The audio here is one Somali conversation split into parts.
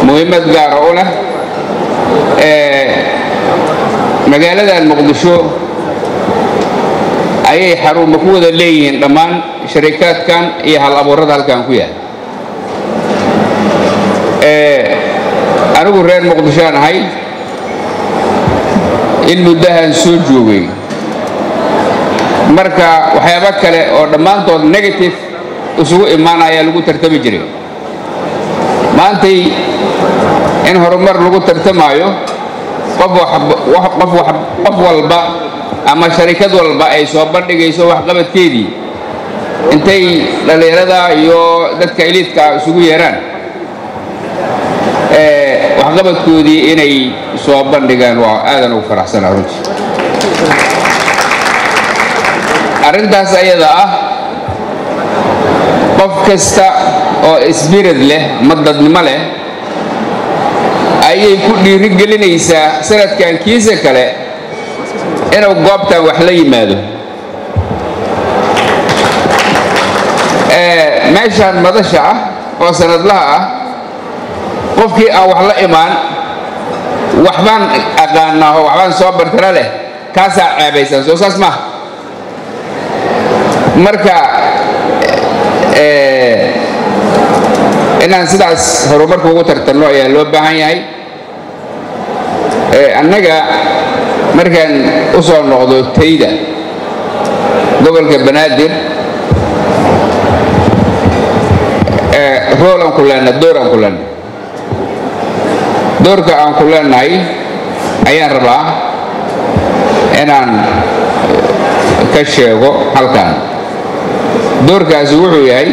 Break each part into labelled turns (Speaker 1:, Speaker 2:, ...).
Speaker 1: muhiimad gaara u leh magaaladan muqdisho ayay xarumo ku wada leeyihiin dhammaan sharikaadkan iyo hal abuurada halkan ku yaal anigu reer muqdishoaan ahay in muddahan soo joogay marka waxyaabo kale oo dhammaantood negative isugu imaanayaa lagu tartami jiray maantay in horumar lagu tartamaayo qof walba ama sharikad walba ay soo bandhigayso waxqabadkeedii intay dhallinyarada iyo dadka iliidka isugu yeeraan waxqabadkoodii inay soo bandhigaan waa aadan ugu faraxsanaa runtii arrintaas ayada ah qof kasta oo isbirad leh ma dadnimo leh ayay ku dhiiri gelinaysaa sanadkan kiisa kale inuu goobtan wax la yimaado meeshaan madasha ah oo sanadlaha ah qofkii aan wax la imaan waxbaan aqaanaa oo waxbaan soo bartana leh kaasaa ceebaysan soo saas maaha marka inaan sidaas horumarka ugu tartanno ayaa loo baahan yahay annaga markaan u soo noqdo tayda gobolka banaadir roolaan ku leenahay dooraan ku leenahay doorka aan ku leenahay ayaan rabaa inaan ka sheego halkan doorkaasi wuxuu yahay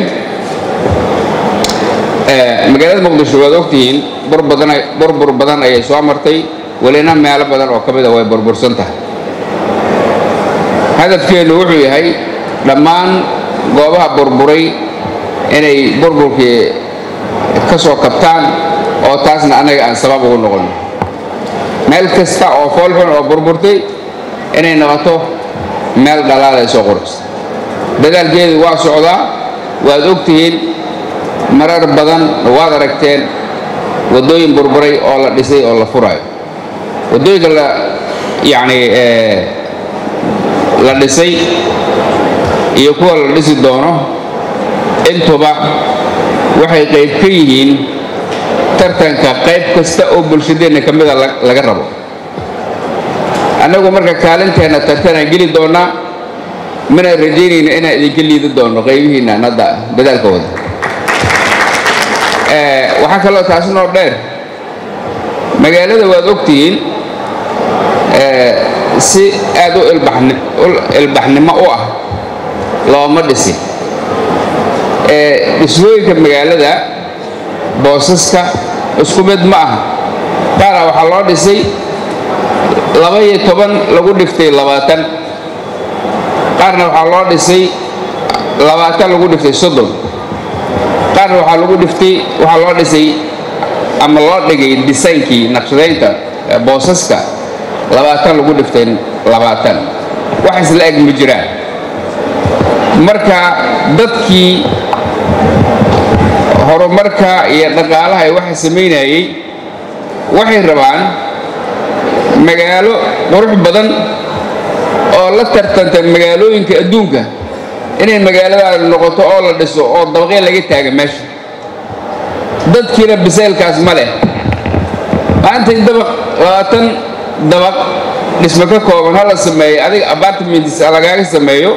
Speaker 1: magaalada muqdisho waad ogtihiin burbur badan ayay soo martay welina meelo badan oo ka mida way burbursan tahay hadafkeennu wuxuu yahay dhammaan goobaha burburay inay burburkii ka soo kabtaan oo taasna annaga aan sabab ugu noqonno meel kasta oo foolxun oo burburtay inay noqoto meel dhalaalayso qurux dadaalkeedu waa socdaa waad ogtihiin marar badan waad aragteen waddooyin burburay oo la dhisay oo la furaayo waddooyinka la yacni la dhisay iyo kuwa la dhisi doono intuba waxay qayb ka yihiin tartanka qayb kasta oo bulshadeenna ka mida laga rabo annagu marka kaalinteenna tartanaan geli doonnaa mana rajaynayno inaan idinka liidi doonno qaybihiinnan hadda dadaalka wada waxaa kaloo taasi noo dheer magaalada waad ogtihiin si aad u ilbaxnimo u ah looma dhisi dhismooyinka magaalada boosaska isku mid ma aha qaara waxaa loo dhisay laba iyo toban lagu dhiftay labaatan qaarna waxaa loo dhisay labaatan lagu dhiftay soddon qaarna waxaa lagu dhiftay waxaa loo dhisay ama loo dhigay disaynkii naqshadaynta boosaska labaatan lagu dhiftay labaatan wax isla eg ma jiraan marka dadkii horumarka iyo dhaqaalaha ay waxa samaynayey waxay rabaan magaalo qurux badan oo la tartanta magaalooyinka adduunka inay magaaladaada noqoto oo la dhiso oo dabaqya laga taaga meesha dadkiina bisaylkaas ma leh maanta in dabaq labaatan dabaq dhismo ka kooban ha la sameeyo adiga apartments lagaaga sameeyo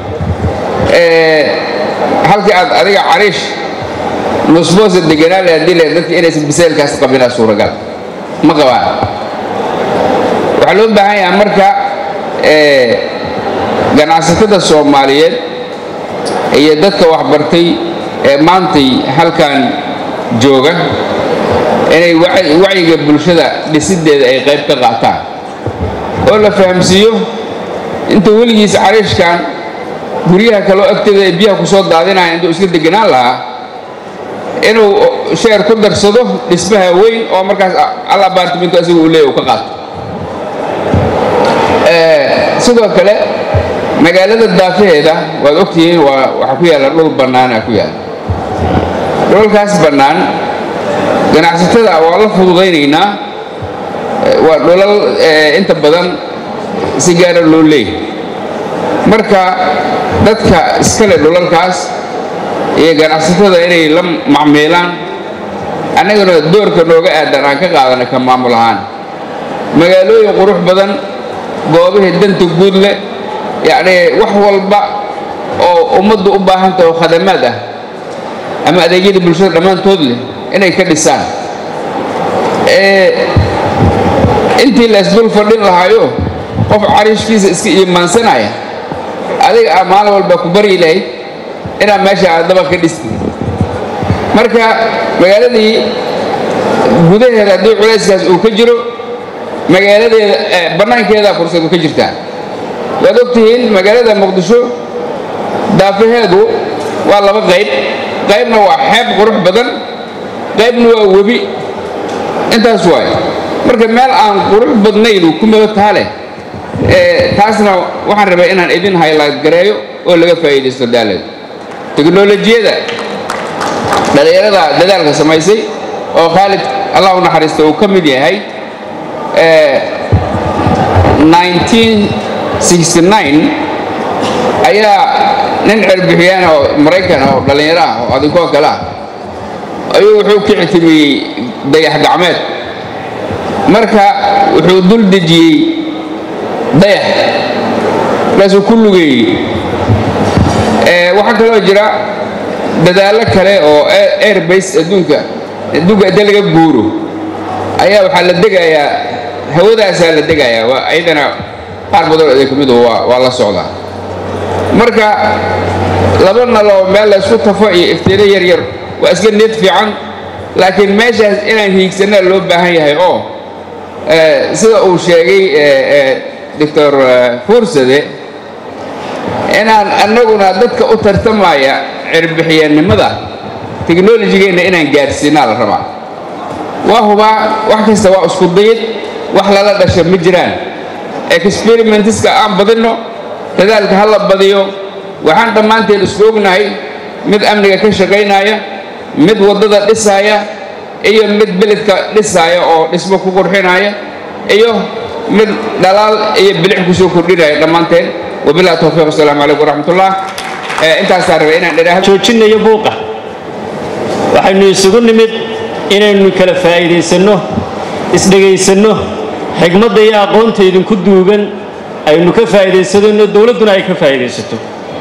Speaker 1: halkii aad adiga cariish nusboosa deganaa le haddii le dadka inaysan bisaylkaas qabinaa suuragal ma qabaan waxaa loo baahan yahaa marka ganacsatada soomaaliyeed iyo dadka waxbartay ee maantay halkan jooga inay wacyiga bulshada dhisideeda ay qayb ka qaataan oo la fahamsiiyo inta weligiis cariishkan guryaha kaloo agteeda ay biyaha ku soo daadinaya intuu iska deganaan lahaa inuu sheer ku darsado dhismaha weyn oo markaas al abartimintu asiga uu leeya u ka qaato sidoo kale magaalada daafaheeda waad ogtihiin waa waxaa ku yaalla dhul bannaana ku yaalla dhulkaas bannaan ganacsatada waa la fududaynaynaa waa dhulal inta badan si gaara loo leeyahy marka dadka iskale dhulalkaas iyo ganacsatada inay la macmiilaan annaguna doorka nooga aadan aan ka qaadana ka maamul ahaan magaalooyin qurux badan goobihii danta guud leh yacnii wax walba oo ummaddu u baahantah oo khadamaad ah ama adeegyada bulshada dhammaantood leh inay ka dhisaan intii laysdul fadhin lahaayo qof cariishkiisa iska iimaansanaya adiga aa maalin walba ku baryi lahayd inaad meesha aad daba ka dhistid marka magaaladii gudaheeda haddii culayskaas uu ka jiro magaaladeeda bannaankeedaa fursadu ka jirtaa waad ogtihiin magaalada muqdisho daafaheedu waa laba qayb qaybna waa xeeb qurux badan qaybna waa webi intaas waay marka meel aan qurux badnaynu ku madataa leh taasna waxaan rabaa inaan idin haylaad gareeyo oo laga faa'iidaysto daaleed teknolojiyada dhallinyarada dadaalka samaysay oo khaalid allah u naxariista uu ka mid yahay ayaa nin cerbixiyaan oo maraykan oo dhallinyaro ah oo adinkoo kale ah ayuu wuxuu ka ictimiyey dayax gacmeed marka wuxuu dul dejiyey dayax markaasuu ku lugeeyey waxaa kaloo jira dadaallo kale oo airbase adduunka adduunka inta laga guuro ayaa waxaa la degayaa hawadaasaa la degayaa waa ayadana qaar badanoo idin ka midu waa la socdaa marka laba naloo meel laysku tafo iyo iftiino yar yar waa iska need fiican laakiin meeshaas inaan hiigsanaa loo baahan yahay oo sida uu sheegay doctor fuursade inaan annaguna dadka u tartamaya cirbixiyeennimada teknolojigeenna inaan gaadhsiinaa la rabaa waa hubaa wax kasta waa isku dayid wax lala dhasha ma jiraan experimentiska aan badinno dadaalka ha la badiyo waxaan dhammaanteen isku ognahay mid amniga ka shaqaynaya mid waddada dhisaaya iyo mid beledka dhisaaya oo dhismo ku qurxinaya iyo mid dhalaal iyo bilix kusoo kordhinaya dhammaanteen wabilahi towfiiq wasalaamu calaykum waraxmatullah intaasaa rabay inaan idhaahdo
Speaker 2: joojinayo buuqa waxaynu isugu nimid inaynu kala faa'iidaysanno isdhegaysanno xigmadda iyo aqoonta idinku duugan aynu ka faa'iidaysanno dowladduna ay ka faa'iidaysato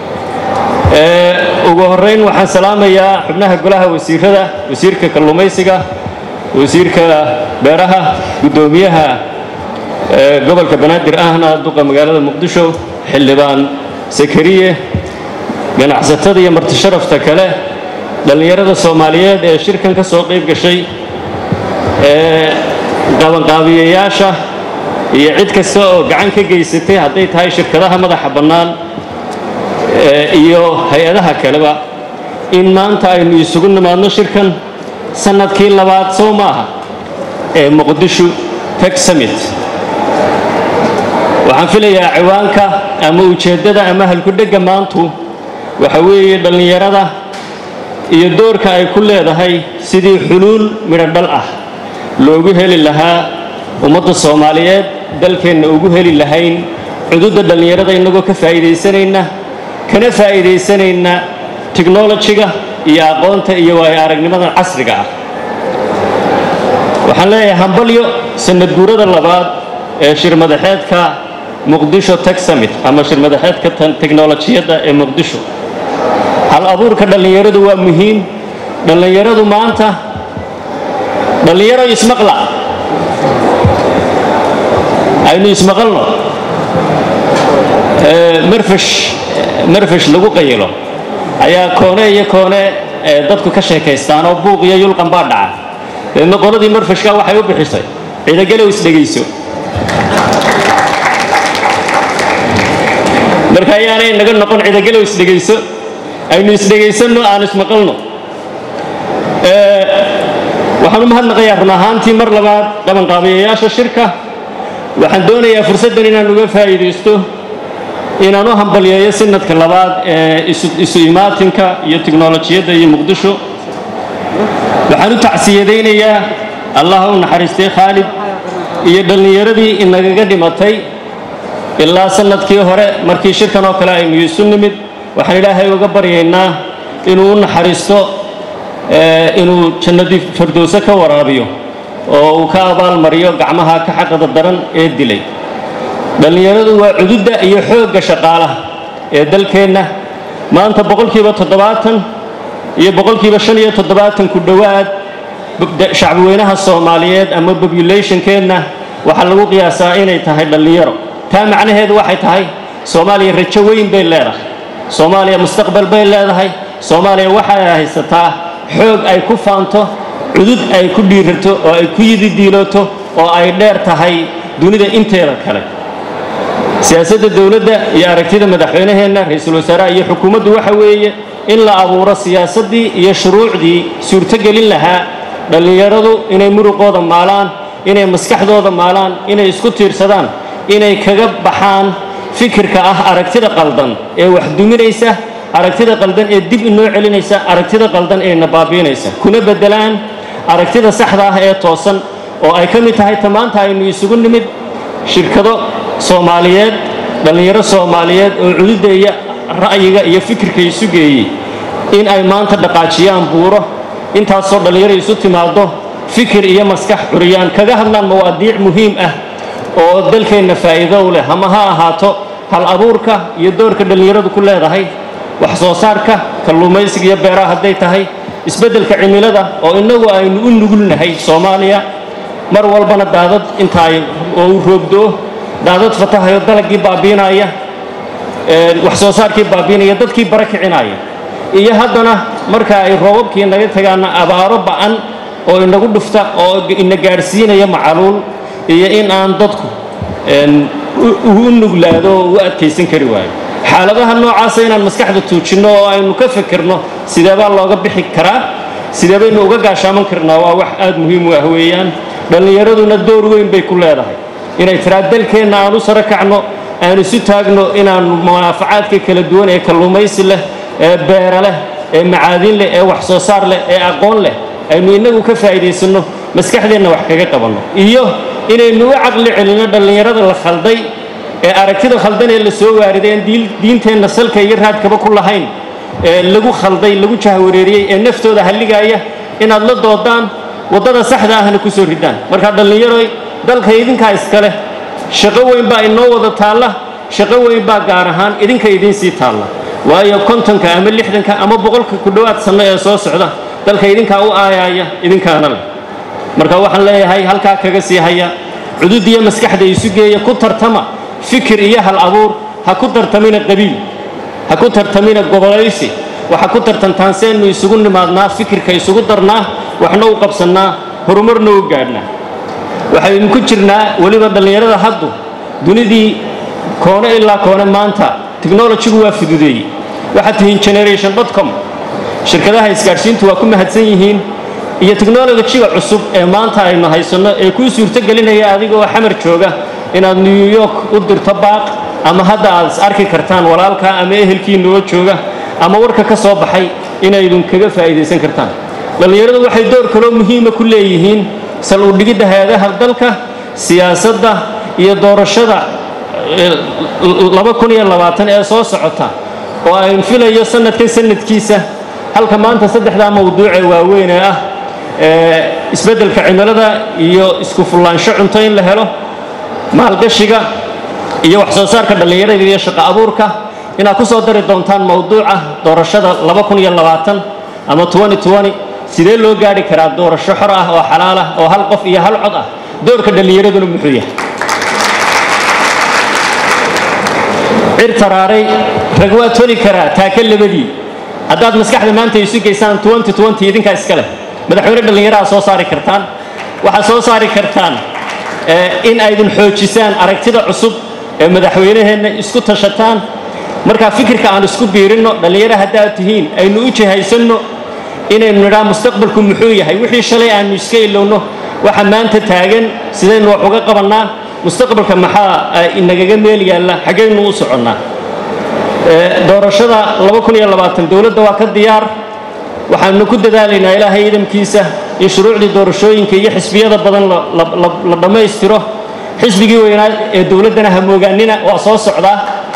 Speaker 2: ugu horrayn waxaan salaamayaa xubnaha golaha wasiirada wasiirka kalluumaysiga wasiirka beeraha guddoomiyaha gobolka banaadir ahna duqa magaalada muqdisho xildhibaan sakariye ganacsatada iyo martisharafta kale dhallinyarada soomaaliyeed ee shirkan ka soo qayb gashay qabanqaabiyayaasha iyo cid kasta oo gacan ka geysatay hadday tahay shirkadaha madaxa bannaan iyo hay-adaha kaleba in maanta aynu isugu nimaadno shirkan sannadkii labaad soo maaha ee muqdisho teg summit waxaan filayaa ciwaanka ama ujeeddada ama halkudhegga maantu waxa weeye dhallinyarada iyo doorka ay ku leedahay sidii xuluul midho dhal ah loogu heli lahaa ummadda soomaaliyeed dalkeenna ugu heli lahayn cududda dhallinyarada innagoo ka faa'iidaysanayna kana faa'iidaysanayna tiknolojiga iyo aqoonta iyo waayo aragnimadan casriga ah waxaan leeyahay hambalyo sanad guurada labaad ee shirmadaxeedka muqdisho teg summit ama shirmadaxeedka teknolojiyadda ee muqdisho hal abuurka dhallinyaradu waa muhiim dhallinyaradu maanta dhallinyaro ismaqla aynu ismaqalno marfash marfash lagu qayilo ayaa koone iyo koone dadku ka sheekaystaan oo buuq iyo yulqan baa dhaca deedna qoladii marfashka waxay u bixisay ciidagalow isdhegayso marka ayaanay naga noqon ciidagalow isdhegayso aynu isdhegaysanno aan ismaqalno waxaan u mahadnaqayaa run ahaantii mar labaad qabanqaabiyayaasha shirka waxaan doonayaa fursaddan inaan uga faa'iidaysto inaan u hambalyeeyo sanadka labaad ee isu imaatinka iyo tiknolojiyadda iyo muqdisho waxaan u tacsiyadaynayaa allah u naxariistay khaalid iyo dhallinyaradii inagaga dhimatay ilaa sannadkii hore markii shirkan oo kale aynu isu nimid waxaan ilaahay uga baryaynaa inuu u naxariisto inuu jannadii fardowse ka waraabiyo oo uu ka abaalmariyo gacmaha ka xaqada daran ee dilay dhallinyaradu waa cududda iyo xoogga shaqaalaha ee dalkeenna maanta boqolkiiba toddobaatan iyo boqolkiiba shan iyo toddobaatan ku dhowaad shacbiweynaha soomaaliyeed ama bobulationkeenna waxaa lagu qiyaasaa inay tahay dhallinyaro taa macnaheedu waxay tahay soomaaliya rajo weyn bay leedahay soomaaliya mustaqbal bay leedahay soomaaliya waxay haysataa xoog ay ku faanto cudud ay ku dhiirato oo ay ku yididiilooto oo ay dheer tahay dunida inteeda kale siyaasadda dowladda iyo aragtida madaxweynaheenna ra-iisul wasaaraha iyo xukuumaddu waxa weeye in la abuuro siyaasaddii iyo shuruucdii suurtogelin lahaa dhallinyaradu inay muruqooda maalaan inay maskaxdooda maalaan inay isku tiirsadaan inay kaga baxaan fikirka ah aragtida qaldan ee wax duminaysa aragtida qaldan ee dib inoo celinaysa aragtida qaldan ee nabaabiinaysa kuna beddelaan aragtida saxda ah ee toosan oo ay ka mid tahay ta maanta aynu isugu nimid shirkado soomaaliyeed dhallinyaro soomaaliyeed oo cududda iyo ra'yiga iyo fikirka isu geeyey in ay maanta dhaqaajiyaan buuro intaasoo dhallinyaro isu timaado fikir iyo maskax curiyaan kaga hadlaan mawaadiic muhiim ah oo dalkeenna faa'iido u leh ama ha ahaato hal abuurka iyo doorka dhallinyaradu ku leedahay wax soo saarka kalluumaysiga iyo beeraha hadday tahay isbeddelka cimilada oo innagu aynu u nugulnahay soomaaliya mar walbana daadad inta ay oo u roogdoo daadad fatahayo dalagii baabiinaya wax soo saarkii baabiinaya dadkii bara kicinaya iyo haddana marka ay roobabkii naga tagaana abaaro ba'an oo inagu dhufta oo ina gaadhsiinaya macaluul iyo in aan dadku u nuglaado oo u adkaysan kari waayo xaaladaha noocaasa inaan maskaxda tuujinno oo aynu ka fikirno sideebaa looga bixi karaa sidee baynu uga gaashaaman karnaa waa wax aad muhiim u ah weeyaan dhallinyaraduna door weyn bay ku leedahay inay tiraa dalkeenna aan u saro kacno aan isu taagno inaannu munaafacaadka kala duwan ee kalluumaysi leh ee beera leh ee macaadin leh ee wax soo saar leh ee aqoon leh aynu innagu ka faa'iidaysanno maskaxdeenna wax kaga qabanno iyo inaynu u caqli celinno dhallinyarada la khalday ee aragtida khaldan ee la soo waariday aan diinteenna salka iyo raadkaba ku lahayn ee lagu khalday lagu jahwareeriyey ee naftooda halligaaya inaad la doodaan waddada saxda ahna ku soo ridaan markaa dhallinyaroy dalka idinkaa iskale shaqo weyn baa inoo wada taalla shaqo weyn baa gaar ahaan idinka idiin sii taalla waayo kontonka ama lixdanka ama boqolka ku dhowaad sanno ee soo socda dalka idinkaa u aayaaya idinkaana leh marka waxaan leeyahay halkaa kaga sii haya cudud iyo maskaxda isu geeya ku tartama fikir iyo hal abuur ha ku tartamina qabiil ha ku tartamina gobolaysi waxa ku tartantaan seenu isugu nimaadnaa fikirka isugu darnaa waxna u qabsannaa horumarna u gaadhnaa waxaynu ku jirnaa weliba dhallinyarada haddu dunidii koone ilaa koone maanta technolojigu waa fududeeyey waxaad tihiin generation dotcom shirkadaha isgaadhsiintu waa ku mahadsan yihiin iyo technolojiga cusub ee maanta aynu haysanno ee kuu suurtogelinaya adiga oo xamar jooga inaad new york u dirto baaq ama hadda aad is arki kartaan walaalkaa ama ehelkiinoo jooga ama warka ka soo baxay inaydun kaga faa'iidaysan kartaan dhallinyaradu waxay door kaloo muhiima ku leeyihiin sal u dhigidda hay-adaha dalka siyaasadda iyo doorashada laba kun iyo labaatan ee soo socota oo ayn filayo sanadkan sanadkiisa halka maanta saddexdaa mawduucee waaweyn ee ah isbeddelka cimilada iyo isku fullaansho cunto in la helo maalgashiga iyo wax soo saarka dhallinyarada iyo shaqo abuurka inaad ku soo dari doontaan mawduuca doorashada laba kun iyo labaatan ama twenty twenty sidee loo gaadhi karaa doorasho xor ah oo xalaal ah oo hal qof iyo hal cod ah doorka dhallinyaraduna muxuu yahay cir taraaray rag waa toli karaa taaka labadii haddaad maskaxda maanta isu geysaan twenty twenty idinkaa iska leh madaxweyne dhallinyaraha soo saari kartaan waxaad soo saari kartaan in aydin xoojisaan aragtida cusub ee madaxweynaheenna isku tashataan markaa fikirka aan isku biirinno dhallinyaro haddaad tihiin aynu u jihaysanno inaynu nidhaa mustaqbalku muxuu yahay wixii shalay aanu iska ilowno waxa maanta taagan sidaynu wax uga qabannaa mustaqbalka maxaa inagaga meel yaalla xaggaynu u soconnaa doorashada dowladda waa ka diyaar waxaanu ku dadaalaynaa ilaahay idamkiisa in shuruucdii doorashooyinka iyo xisbiyada badan la dhammaystiro xisbigii weynaa ee dowladdana hamoogaanina waa soo socdaa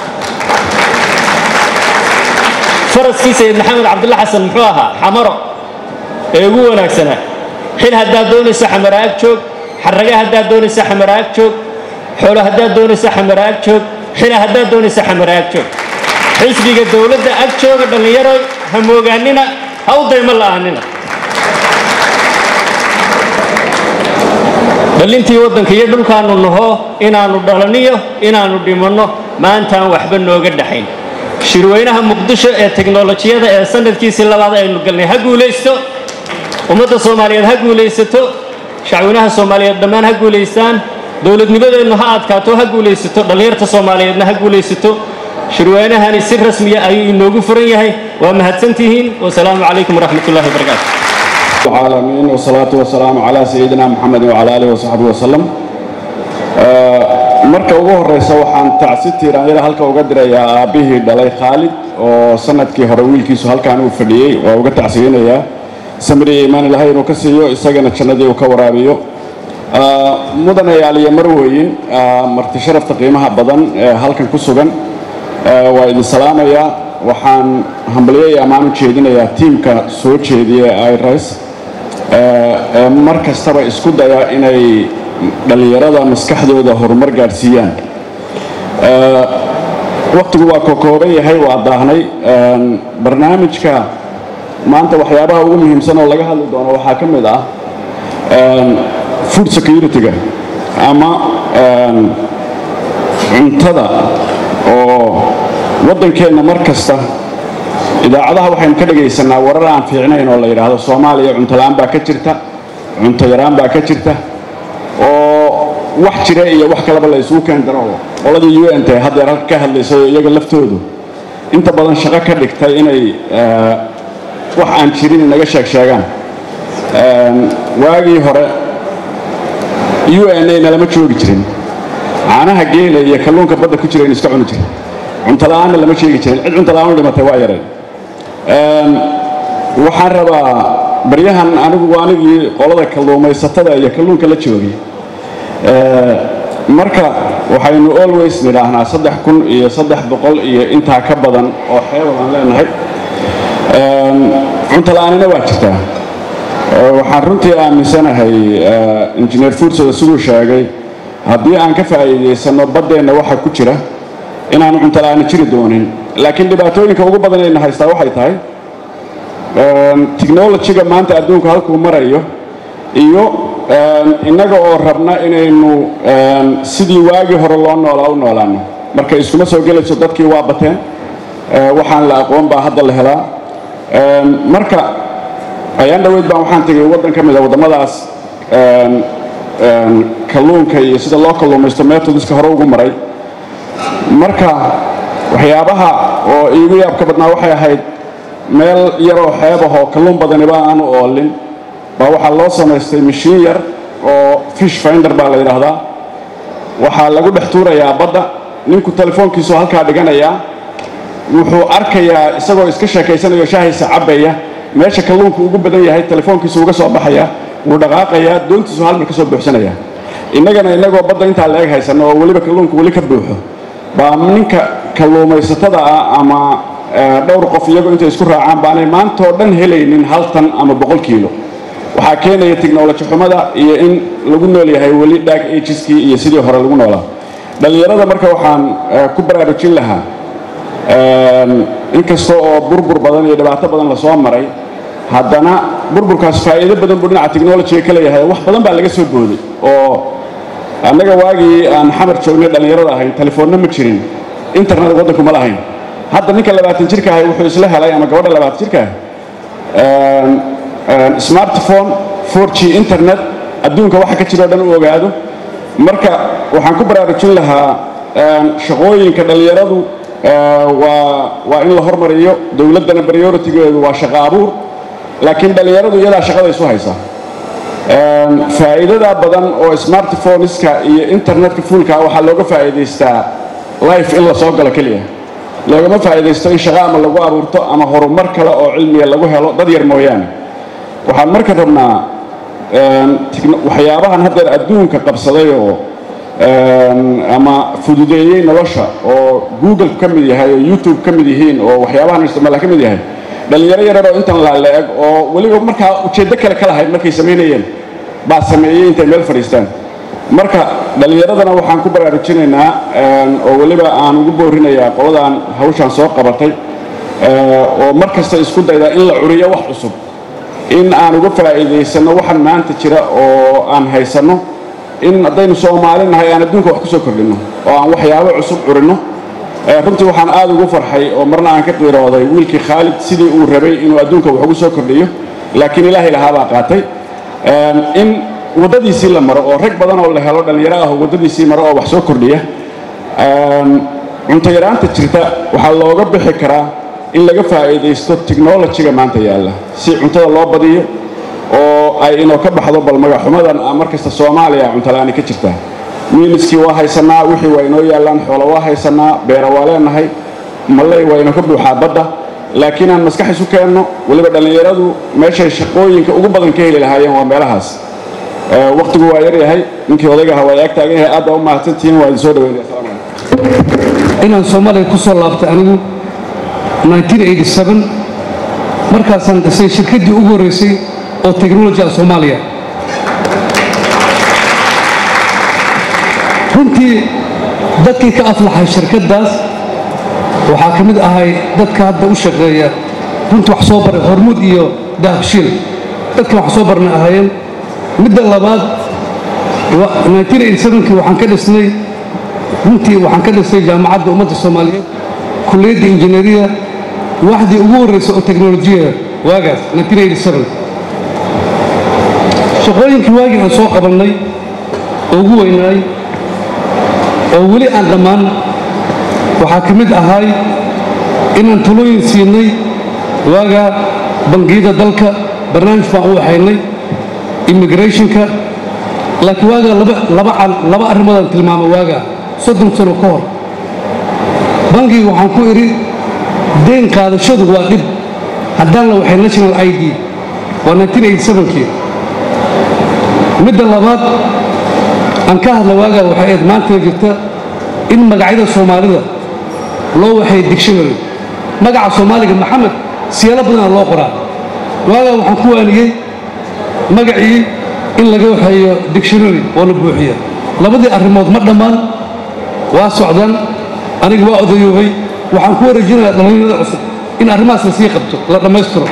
Speaker 2: faraskii sayid maxamed cabdulla xasan muxuu ahaa xamaro ee ugu wanaagsanaa xil haddaad doonaysa xamaraag joog xarraga haddaad doonaysa xamaraag joog xoolo haddaad doonaysa xamaraag joog xila haddaad doonaysa xamaraag joog xisbiga dowladda ag jooga dhallinyaro hamoogaanina ha u daymo la'aanina dhallintii waddanka iyo dhulkaannu naho inaannu dhalaniyo inaannu dhimanno maantaan waxba nooga dhaxayn shirweynaha muqdisho ee teknolojiyada ee sanadkiisii labaad aynu galnay ha guulaysto ummadda soomaaliyeed ha guulaysato shacweynaha soomaaliyeed dhammaan ha guulaystaan dowladnimadeennu ha adkaato ha guulaysato dhallinyarta soomaaliyeedna ha guulaysato shirweynahani si rasmiya ayuu inoogu furan yahay waa mahadsantihiin wasalaamu calaykum waraxmat ullahi wabarakaatu
Speaker 3: العالمين والصلاة والسلام على سيدنا محمد وعلى آله وصحبه وسلم marka ugu horeysa waxaan tacsi tiiraanyada halka uga dirayaa aabbihii dhalay khaalid oo sanadkii hore wiilkiisu halkaan uu fadhiyey waa uga tacsiyeynayaa samiriya iimaan ilahay inuu ka siiyo isagana jannadii uu ka waraabiyo mudanayaal iyo marweyin marti sharafta qiimaha badan ee halkan ku sugan waa idin salaamayaa waxaan hambalyo iyo ammaan u jeedinayaa tiimka soo jeediya iris ee mar kastaba isku daya inay dhallinyarada maskaxdooda horumar gaadhsiiyaan wakhtigu waa kokooban yahay waa daahnay barnaamijka maanta waxyaabaha ugu muhiimsan oo laga hadli doono waxaa ka mid ah food security-ga ama cuntada oo waddankeenna mar kasta idaacadaha waxaynu ka dhagaysanaa warar aan fiicnayn oo la yidhaahdo soomaaliya cuntola-aan baa ka jirta cunto yaraan baa ka jirta oo wax jira iyo wax kaleba la isugu keen daro qoladii u n t haddeer halka ka hadlaysay oo iyaga laftoodu inta badan shaqo ka dhigtay inay wax aan jirin inaga sheeg sheegaan waagii hore u n a nalama joogi jirin caanaha geela iyo kalluunka badda ku jira in iska cuni jirin cuntola-aanna lama sheegi jirin cid cuntola-aan u dhimatay waa yareen waxaan rabaa baryahan anigu anigii qolada kalluumaysatada iyo kalluunka la joogay marka waxaynu always nidhaahnaa saddex kun iyo saddex boqol iyo intaa ka badan oo xeebad aan leenahay cuntola-aanina waa jirtaa waxaan runtii aaminsanahay injineer fuursada siduu sheegay haddii aan ka faa'iidaysanno baddeenna waxa ku jira inaanu cuntola-aani jiri doonin laakiin dhibaatooyinka ugu badan ayna haystaa waxay tahay technolojiga maanta adduunku halkuu marayo iyo innaga oo rabna inaynu sidii waagii hore loo noolaa u noolaano marka iskuma soo gelayso dadkii waa bateen waxaan la aqoon baa hadda la helaa marka ayaan dhoweyd baan waxaan tegay waddan ka mid a waddamadaas kalluunka iyo sida loo kalluumaysto metodiska hore ugu maray marka waxyaabaha oo iigu yaabka badnaa waxay ahayd meel yaroo xeebahoo kalluun badaniba aanu oolin baa waxaa loo samaystay mashiin yar oo fish finder baa la yidhaahdaa waxaa lagu dhex tuurayaa badda ninku telefoonkiisu halkaa dhiganayaa wuxuu arkayaa isagoo iska sheekaysanayo shaahaysa cabbaya meesha kalluunku ugu badan yahay telefoonkiisu uga soo baxaya wuu dhaqaaqayaa doontiisu hal mar ka soo buuxsanaya innagana innagoo badda intaa la eg haysanno oo weliba kalluunku weli ka buuxo baa ninka kalluumaysatada ah ama dhowr qof iyagoo intay isku raacaan baanay maantoo dhan helaynin hal tan ama boqol kiilo waxaa keenaya technoloji xumada iyo in lagu nool yahay weli dhaag agiskii iyo sidii hore lagu noolaa dhallinyarada marka waxaan ku baraarujin lahaa inkasta oo burbur badan iyo dhibaato badan lasoo maray haddana burburkaas faa'iido badan buu dhinaca technolojiga ka leeyahay wax badan baa laga soo booday oo annaga waagii aan xamar joognay dhallinyarada ahayn telefoonna ma jirin internet waddanku ma lahayn hadda ninka labaatan jirka ahay wuxuu isla helay ama gabadha labaatan jirka ah smartphone 4g internet adduunka waxa ka jiro o dhan u ogaado marka waxaan ku baraarujin lahaa shaqooyinka dhallinyaradu waa in la hormariyo dowladdana prioritigeedu waa shaqo abuur laakiin dhallinyaradu iyadaa shaqada isu haysa faa'iidada badan oo smartphoneska iyo internetka fuulka waxaa looga faa'iidaystaa life in la soo galo keliya loogama faa'iidaysto in shaqo ama lagu abuurto ama horumar kale oo cilmiga lagu helo dad yar mooyaane waxaan marka rabnaa waxyaabahan haddeer adduunka qabsaday oo ama fududeeyey nolosha oo google ka mid yahay oo youtube ka mid yihiin oo waxyaabahan isticmaala ka mid yahay dhallinyaro yarar oo intan laaleeg oo weliba markaa ujeeddo kale ka lahayd markay samaynayeen baa sameeyey intay meel fadhiistaan marka dhallinyaradana waxaan ku baraarujinaynaa oo weliba aan ugu boorinayaa qoladaan hawshaan soo qabatay oo mar kasta isku dayda in la curiyo wax cusub in aan uga faa'iidaysanno waxaan maanta jira oo aan haysanno in haddaynu soomaali nahay aan adduunka wax ku soo kordhinno oo aan waxyaabo cusub curinno runtii waxaan aad ugu farxay oo marna aan ka qiirooday wiilkii khaalid sidii uu rabay inuu adduunka wax ugu soo kordhiyo laakiin ilaahay lahaabaa qaatay in waddadiisii la maro oo rag badan oo la helo dhallinyaro ah oo waddadiisii maro oo wax soo kordhiya cunto yaraanta jirta waxaa looga bixi karaa in laga faa'iidaysto technolojiga maanta yaalla si cuntada loo badiyo oo ay inoo ka baxdo bal magaxumadan mar kasta soomaaliya cuntola'aani ka jirtaa miiniskii waa haysannaa wixii waa inoo yaallaan xoolo waa haysannaa beera waa leenahay malley waa inoo ka buuxaa badda laakiin aan maskax isu keenno weliba dhallinyaradu meeshay shaqooyinka ugu badan ka heli lahaayeen waa meelahaas wakhtigu waa yar yahay ninkii odayga ahaa waa ag taagan yahay aad baa u mahadsantihiin waa idin soo dhaweynaya assalamu calaykum
Speaker 4: inaan soomaaliya ku soo laabtay anigu markaasaan dhisay shirkaddii ugu horraysay oo technology ah soomaaliya runtii dadkii ka aflaxay shirkaddaas waxaa ka mid ahay dadka hadda u shaqeeya runtii wax soo baray hormuud iyo dahabshiil dadka wax soo barna ahaayeen midda labaad kii waxaan ka dhisnay runtii waxaan ka dhisnay jaamacadda ummadda soomaaliyeed kulliyadda injineeriya waxdii ugu horraysa oo teknolojiya waagaas shaqooyinkii waagii aan soo qabannay oo ugu weynaay oo weli aan dhammaan waxaa ka mid ahay inaan talooyin siinay waagaa bangiyada dalka barnaamij baan u waxaynay immigrationka laakiin waagaa laba arrimoodaan tilmaamay waagaa soddon sano ka hor bangiga waxaan ku idhi deen qaadashadu waa dhib haddaan la waxay national i d waa kii midda labaad aan ka hadla waagaa waxay ayd maantana jirta in magacyada soomaalida loo waxay dictionary magaca soomaaliga maxamed siyaalo badana loo qoraa waagaa waxaan ku waaniyey magacii in laga waxeeyo dictionary oo la buuxiya labadii arrimood ma dhammaan waa socdaan aniga waa odayoobay waxaan ku wareejinayaa dhallinyarada cusub in arrimahaas la sii qabto la dhammaystiro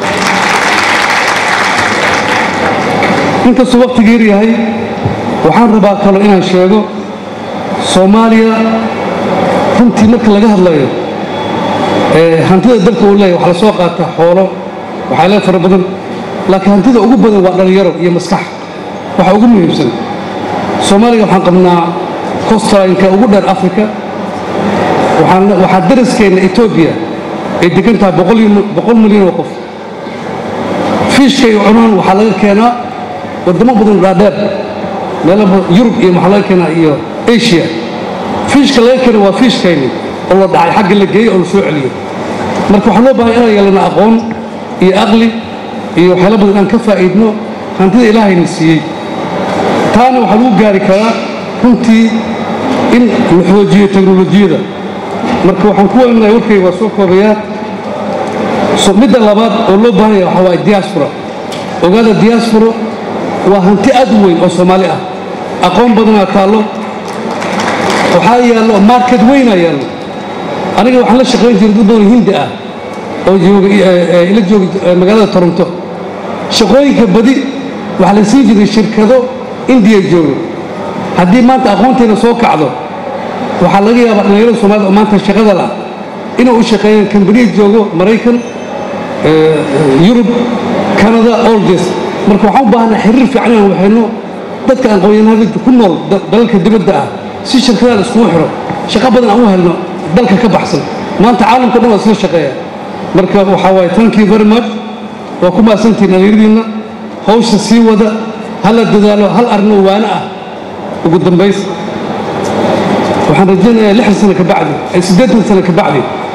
Speaker 4: inkastuu wakhtiga yar yahay waxaan rabaa kalo inaan sheego soomaaliya runtii marka laga hadlayo hantida dalka uu leeyahy waxaa la soo qaataa xoolo waxaa lee fara badan laakiin hantida ugu badan waa dhallinyaro iyo maskax waxa ugu muhiimsan soomaaliga waxaan qabnaa costalinka ugu dheer africa waxaa daraskeenna etoobiya ay degan tahay boqol milyan oo qof fiishka iyo cunaan waxaa laga keenaa wadamo badan dhaadheer meelo yurub iyo waxaa laga keenaa iyo asia fiishka laga keena waa fiishkayni oo la dhacay xagga la geeyo oo la soo celiyo marka waxaa loo baahay inaan yeelano aqoon iyo aqli iyo waxyaala badan aan ka faa'iidno hantida ilaahayna siiyey taana waxaa lagu gaari karaa runtii in la xoojiyo teknolojiyada marka waxaan ku weenahay warkayga waa soo koobayaa midda labaad oo loo baahan yahay waxaa waaye diaspora ogaada diaspora waa hanti aad u weyn oo soomaali ah aqoon badanaa taallo waxaa yaallo market weynaa yaallo aniga waxaan la shaqayn jiray dad badan hindi ah oo ila jooga magaalada toronto shaqooyinka badi waxaa la siin jiray shirkado indiya joogo haddii maanta aqoonteena soo kacdo waxaa laga yaabaa dhallinyarada soomaalida oo maanta shaqada lah inay u shaqeeyaan kambaniya joogo maraykan yurub canada oldes marka waxaan u baahanaa xiriir fiican inaan waxayno dadka aqoonyahanada ku nool dalalka dibadda ah si shirkadaha la iskugu xiro shaqo badan aan u helno dalka ka baxsan maanta caalamka dhan waa isla shaqeeya marka waxaa waaye thank you very much waa ku mahadsantihiin dhallinyaradiinna hawsha sii wada hala dadaalo hal arrinoo waano ah ugu dambays waxaan rajaynayaa lixdan sano ka bacdi siddeetan sano ka bacdi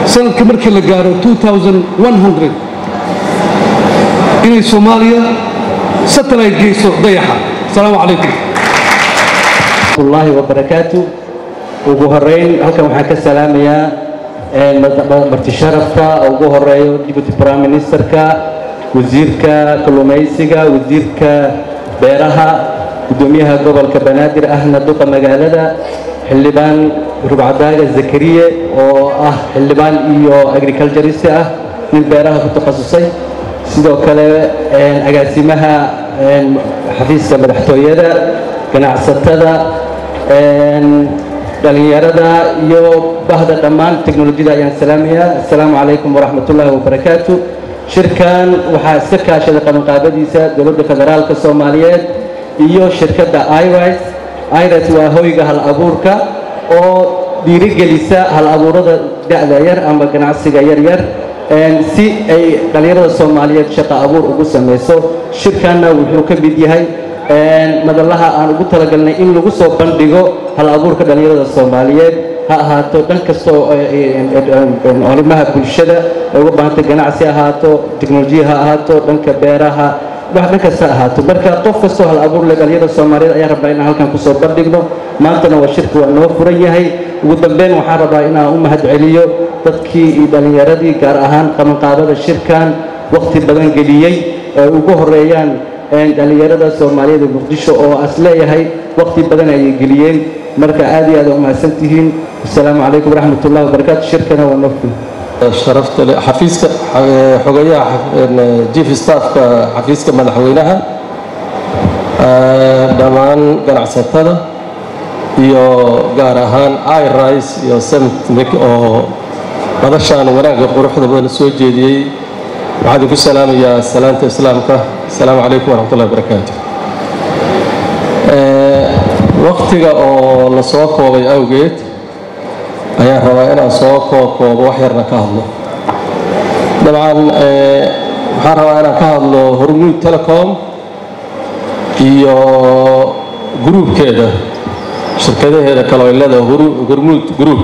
Speaker 4: sanadka markii la gaaro inay soomaaliya satellite geyso dayaxa asalaamu calaykum
Speaker 5: الله وبركاته ugu horeyn halkan waxaan ka salaamayaa marti sharafka ugu horeeyo deputy prime ministerka wasiirka kalluumaysiga wasiirka beeraha gudoomiyaha gobolka banaadir ahna duqa magaalada xildhibaan rubcadaaga zakariye oo ah xildhibaan iyo agriculturist ah nin beeraha ku takhasusay sidoo kale agaasimaha xafiiska madaxtooyada ganacsatada dhalinyarada iyo bahda dhammaan teknolojiyada ayaan salaamayaa assalaamu calaykum waraxmatullaahi wabarakaatu shirkan waxaa iska kaashaday qabanqaabadiisa dowladda federaalka soomaaliyeed iyo shirkadda iris iris waa hoyga hal abuurka oo dhiirigelisa hal abuurada da'da yar ama ganacsiga yaryar si ay dhallinyarada soomaaliyeed shaqo abuur ugu samayso shirkanna wuxuu ka mid yahay madalaha aan ugu talagalnay in lagu soo bandhigo hal abuurka dhallinyarada soomaaliyeed ha ahaato dhan kastoo arrimaha bulshada ay uga baahantay ganacsi ahaato teknolojiya ha ahaato dhanka beeraha wax dhan kasta ahaato marka qof kastoo hal abuur leh dhallinyarada soomaaliyeed ayaan rabnaa inaan halkan kusoo bandhigno maantana waa shirka waa noo furan yahay ugu dambeyn waxaan rabaa inaan u mahad celiyo dadkii iyo dhallinyaradii gaar ahaan qabanqaabada shirkan waqti badan geliyey ay ugu horeeyaan dhallinyarada soomaaliyeed ee muqdisho oo as leeyahay waqti badan ayay geliyeen marka aad iyo aad u mahadsan tihiin asalaamu calaykum waraxmat ullahi wabarakaatu shirkana waa noo furan
Speaker 6: sharafta leh xafiiska xogayaha chief staffka xafiiska madaxweynaha dhammaan ganacsatada iyo gaar ahaan iris iyo semtmik oo madashaan wanaagga quruxda badan soo jeediyey waxaan idinku salaamayaa salaanta islaamka asalaamu calaykum waraxmatullahi wabarakaatu waqtiga oo la soo koobay awgeed ayaan rabaa inaan soo kookoobo wax yarna ka hadlo dabcan waxaan rabaa inaan ka hadlo hormuud telecom iyo gruubkeeda shirkadaheeda kale ay leedahay hormuud group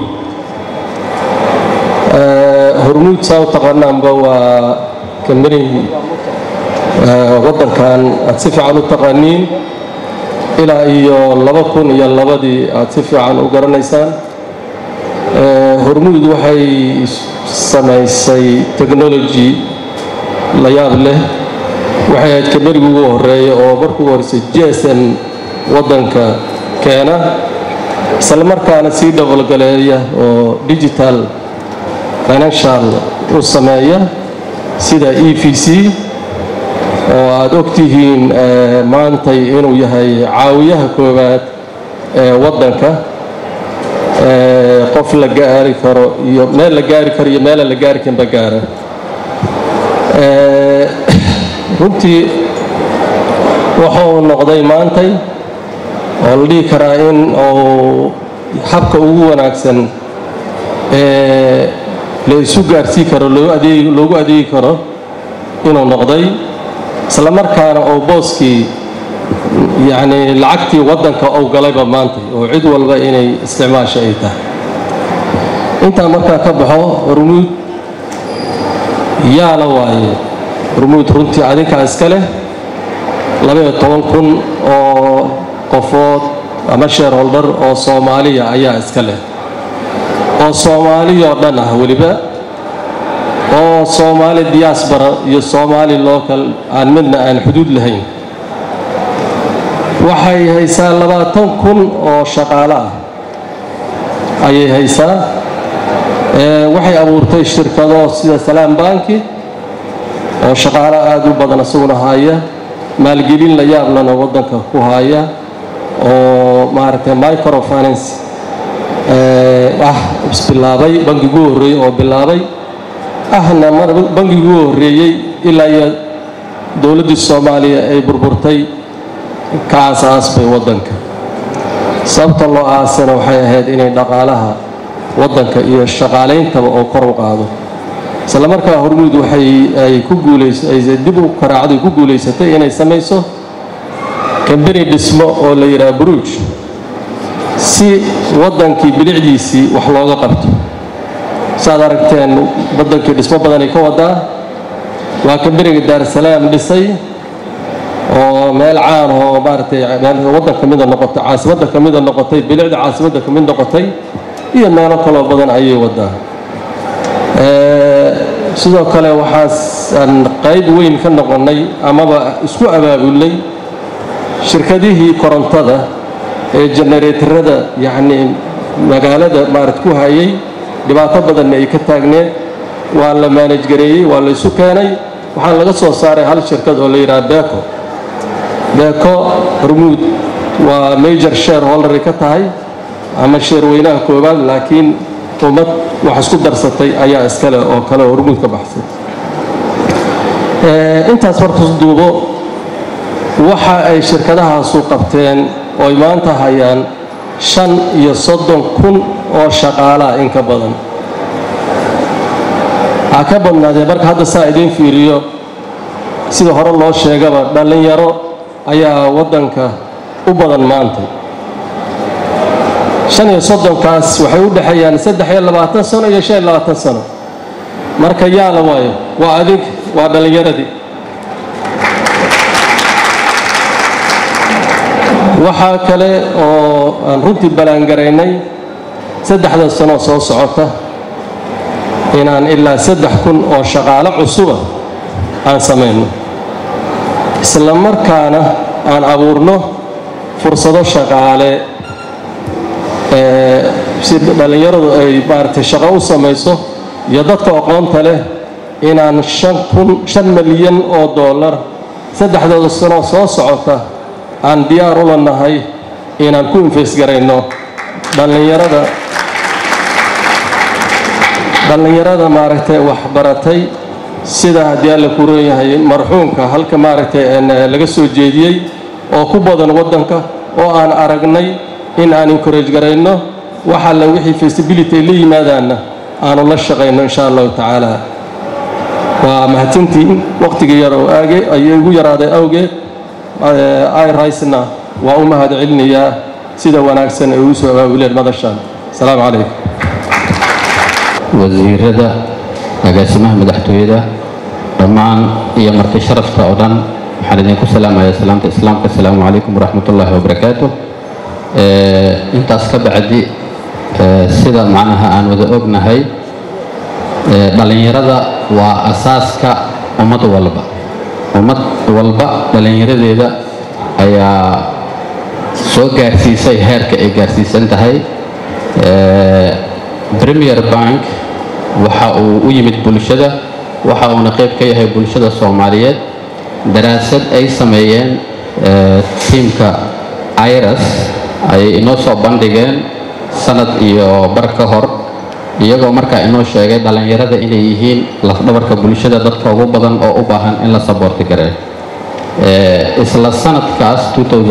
Speaker 6: hormuud saa u taqaanaanba waa kambani waddankan aad si fiican u taqaaniin ilaa iyo laba kun iyo labadii aad si fiican u garanaysaan hormuud waxay samaysay technology la yaab leh waxay ahayd kabarigi ugu horeeya oo markuu horeysay gsm waddanka keena isla markaana sii dhabalgaleeya oo digital financial u sameeya sida e v c oo aad ogtihiin maantay inuu yahay caawiyaha koowaad ee waddanka qof la gaari karo iyo meel la gaari karo iyo meelaan la gaari karinba gaara runtii wuxuu noqday maantay oo la dhihi karaa in uu habka ugu wanaagsan ee la isu gaarsii karo loogu adeegi karo inuu noqday isla markaana oo booskii yacni lacagtii waddanka ou galayba maantay oo cid walba inay isticmaasha ay tahay intaa markaa ka baxo hormuud yaa la waaye hormuud runtii adinkaa iska leh labaiyo toban kun oo qofood ama shareholder oo soomaaliya ayaa iska leh oo soomaaliyoo dhan ah weliba oo soomaali diaspora iyo soomaali local aan midna aan xuduud lahayn waxay haysaa labaatan kun oo shaqaale ah ayay haysaa waxay abuurtay shirkado sida salaam banki oo shaqaalo aada u badan isaguna haya maalgelin la yaablana waddanka ku haya oo maaragtay microfinance ah isbilaabay bangiguu horreeyey oo bilaabay ahna bangiguu horreeyey ilaa iyo dowladdii soomaaliya ay burburtay ka aasaasbay waddanka sababta loo aasana waxay ahayd inay dhaqaalaha waddanka iyo shaqaaleyntaba oo kor u qaado isla markaa hormuud waxay ay ku guulaysay dib u karaacday ku guulaysatay inay samayso kambani dhismo oo la yidhaha bruuj si waddankii bilicdiisii wax looga qabto saaad aragteen waddankii dhismo badanay ka wadaa waa kamberiga daarusalaam dhisay oo meel caan oo maaragtay meel waddan ka mida noqotay caasimadda ka mida noqotay bilicda caasimadda ka mid noqotay iyo meelo kaloo badan ayay wadaa sidoo kale waxaasaan qayb weyn ka noqonnay amaba isku abaabulnay shirkadihii korontada ee genereetarada yacnii magaalada maarad ku hayay dhibaato badanna ay ka taagneed waa la maanaj gareeyey waa la isu keenay waxaa laga soo saaray hal shirkad oo la yidhaha beco beco hormuud waa major share hollery ka tahay ama sheer weynaha koowaad laakiin ummad wax isku darsatay ayaa iskale oo kale hormuud ka baxsay intaas hortas duubo waxa ay shirkadahaasu qabteen ooy maanta hayaan shan iyo soddon kun oo shaqaalaa in ka badan ha ka badnaadee marka hadda saa idiin fiiriyo sida hore loo sheegaba dhallinyaro ayaa waddanka u badan maanta shan iyo soddonkaas waxay u dhexeeyaan saddex iyo labaatan sano iyo shan iyo labaatan sano marka yaala waayo waa adig waa dhallinyaradii waxaa kale oo aan runtii ballaangaraynay saddexda sano soo socota inaan ilaa saddex kun oo shaqaalo cusuba aan samayno isla markaana aan abuurno fursado shaqaale si dhallinyaradu ay maaragtay shaqo u samayso iyo dadka aqoonta leh inaan shan kun shan milyan oo dollar saddexdooda sano soo socota aan diyaar ula nahay inaan ku infeysgarayno dhallinyarada dhallinyarada maaragtay waxbaratay sida haddii alla ku roon yahay marxuumka halka maaragtay laga soo jeediyey oo ku badan waddanka oo aan aragnay in aan encourage garayno wax alle wixii feasibility ay la yimaadaanna aanu la shaqayno insha allahu tacaala waa mahadsantiin wakhtigii yar oo aage ayay igu yaraaday awgeed iricena waa u mahad celinayaa sida wanaagsan ay ugu soo abaabuleen madashaan asalaamu calaykum
Speaker 7: wasiirada agaasimaha madaxtooyada dhammaan iyo marti sharafta oo dhan waxaan idinku salaamayaa salaamta islaamka asalaamu calaykum waraxmat ullaahi wabarakaatu intaas ka bacdi sida macnaha aan wada ognahay dhallinyarada waa asaaska ummad walba ummad walba dhallinyaradeeda ayaa soo gaarsiisay heerka ay gaarsiisan tahay premier bank waxa uu u yimid bulshada waxa uuna qayb ka yahay bulshada soomaaliyeed daraasad ay sameeyeen tiimka iras ayay inoo soo bandhigeen sanad iyo bar ka hor iyagoo markaa inoo sheegay dhallinyarada inay yihiin lafdhabarka bulshada dadka ugu badan oo u baahan in la saboorti garee isla sanadkaas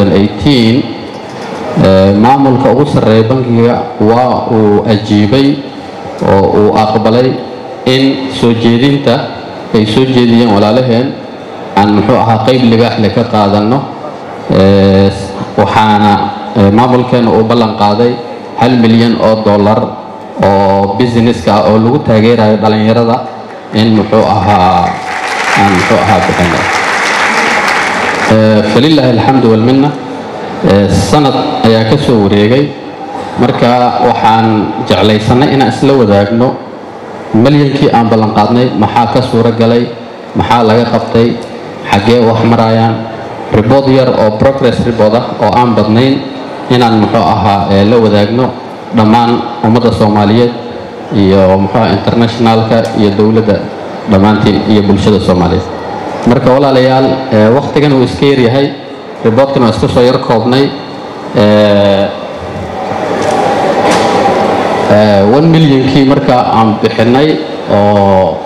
Speaker 7: maamulka ugu sarreeya bankiga waa uu ajiibay oo uu aqbalay in soo jeedinta ay soo jeediyeen walaalaheen aan muxuu ahaa qayb libaaxle ka qaadanno waxaana maamulkeena uu ballan qaaday hal milyan oo dollar oo businesska ah oo lagu taageerayo dhallinyarada in muxuu ahaa aan muxuu ahaa bixino falilaahi alxamdu walminna sanad ayaa ka soo wareegay marka waxaan jeclaysannay inaan isla wadaagno malyankii aan ballanqaadnay maxaa ka suuro galay maxaa laga qabtay xaggee wax marayaan ribood yar oo progress ribood ah oo aan badnayn inaan muxuu ahaa la wadaagno dhammaan ummadda soomaaliyeed iyo muxuu aha internationalka iyo dowladda dhammaantiin iyo bulshada soomaaliyeed marka walaalayaal wakhtigan uu iska yaryahay riboodkan waa iska soo yar koobnay one milyankii marka aan bixinay oo